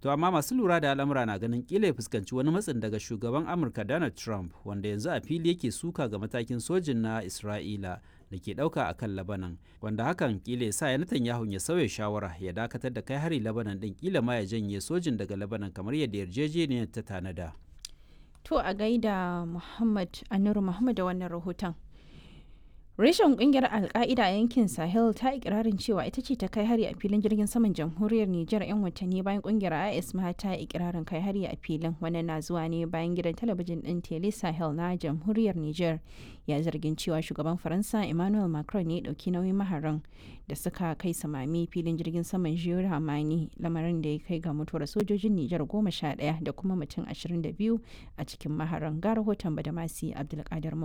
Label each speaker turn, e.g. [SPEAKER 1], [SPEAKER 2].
[SPEAKER 1] To amma masu lura da al'amura na ganin kila ya fuskanci wani matsin daga shugaban Amurka Donald Trump wanda yanzu a fili yake suka ga matakin sojin na Isra'ila da ke ɗauka a kan Labanan wanda hakan kila ya sa ya Netanyahu ya sauya shawara ya dakatar da kai hari Labanan ɗin kila ma ya janye sojin daga Labanan kamar yadda yarjejeniyar ta tanada.
[SPEAKER 2] To a gaida Muhammad Anuru Muhammad da wannan rahoton. Reshen kungiyar Alka'ida a yankin Sahel ta ikirarin cewa ita ce ta kai hari a filin jirgin saman jamhuriyar Nijar 'yan watanni bayan kungiyar IS ma ta ikirarin kai hari a filin wannan na zuwa ne bayan gidan talabijin din Tele Sahel na jamhuriyar Nijar ya zargin cewa shugaban Faransa Emmanuel Macron ne dauki nauyin maharan da suka kai samami filin jirgin saman Jiyo Hamani lamarin da ya kai ga mutuwar sojojin Nijar goma sha ɗaya da kuma mutum ashirin da biyu a cikin maharan ga rahoton Badamasi Abdulkadir